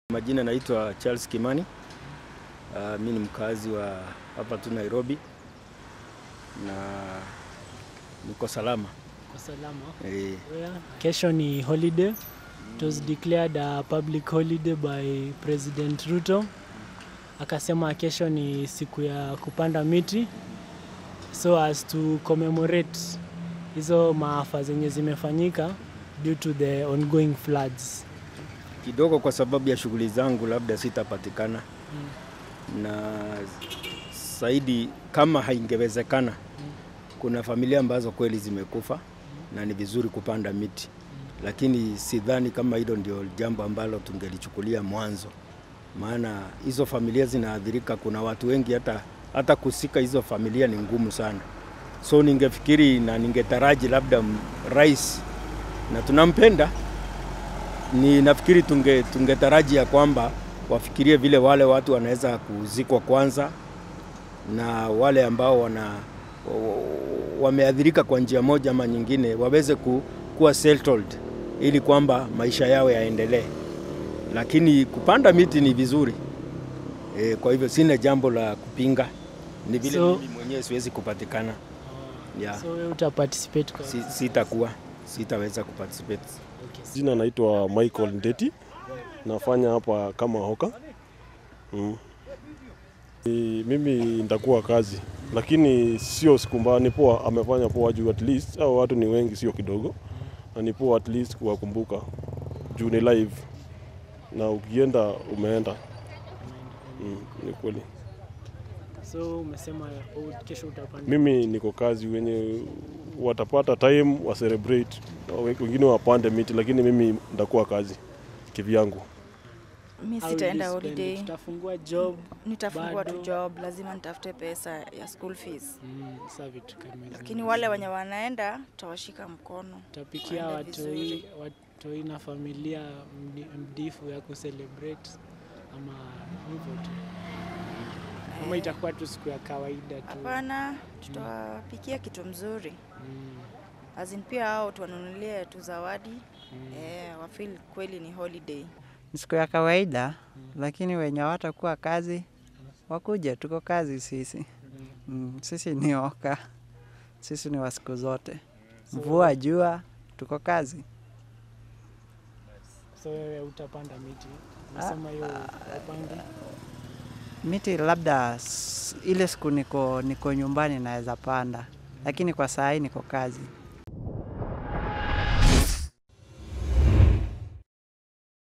Majina naitwa Charles Kimani. Uh, mi ni mkazi wa hapa tu Nairobi na niko salama. Kwa salama. Eh, Where kesho ni holiday. It was declared a public holiday by President Ruto. Akasema kesho ni siku ya kupanda miti so as to commemorate hizo maafa zenye zimefanyika due to the ongoing floods. kidogo kwa sababu ya shughuli zangu labda sitapatikana na zaidi, kama haingewezekana, kuna familia ambazo kweli zimekufa na ni vizuri kupanda miti, lakini sidhani kama hilo ndio jambo ambalo tungelichukulia mwanzo, maana hizo familia zinaathirika. Kuna watu wengi hata, hata kusika hizo familia ni ngumu sana, so ningefikiri na ningetaraji labda m- rais, na tunampenda ni nafikiri tunge tungetaraji ya kwamba wafikirie vile wale watu wanaweza kuzikwa kwanza na wale ambao wana wa- wameathirika kwa njia moja ama nyingine waweze ku, kuwa settled ili kwamba maisha yao yaendelee, lakini kupanda miti ni vizuri e, kwa hivyo sina jambo la kupinga, ni vile So- mimi mwenyewe siwezi kupatikana yeah. So wewe uta participate kwa Si, sitakuwa sitaweza kuparticipate. okay. Jina naitwa Michael Ndeti, nafanya hapa kama hoka mm. Ni- Mimi nitakuwa kazi, lakini sio siku mbaya, ni poa, amefanya poa juu at least au watu ni wengi, sio kidogo, na ni poa at least kuwakumbuka juu ni live na ukienda umeenda mm, ni kweli. So umesema oh, kesho utapanda Mimi niko kazi, wenye watapata time wa celebrate, wengine wapande miti, lakini mimi nitakuwa kazi kivyangu. Mi How sitaenda will you spend it? holiday, Tutafungua job nitafungua tu bado. job, lazima nitafute pesa ya school fees. mm, saa vitu kama hizo. Lakini wale wenye wanaenda tutawashika mkono. tapikia waende watoi vizuri. watoi na familia mdi- mdifu ya kucelebrate ama hivyo tu ama Eh, itakuwa tu siku ya kawaida tu Hapana, tutawapikia kitu mzuri, mm, azin pia hao tuwanunulie tu zawadi mm. eh, wafeel kweli ni holiday. Ni siku ya kawaida, lakini wenye hawatakuwa kazi wakuje, tuko kazi sisi. Mm, sisi ni oka, sisi ni wa siku zote, mvua jua, tuko kazi. so wewe utapanda miti nasema hiyo upande Miti labda s- ile siku niko, niko nyumbani naweza panda, lakini kwa saa hii niko kazi.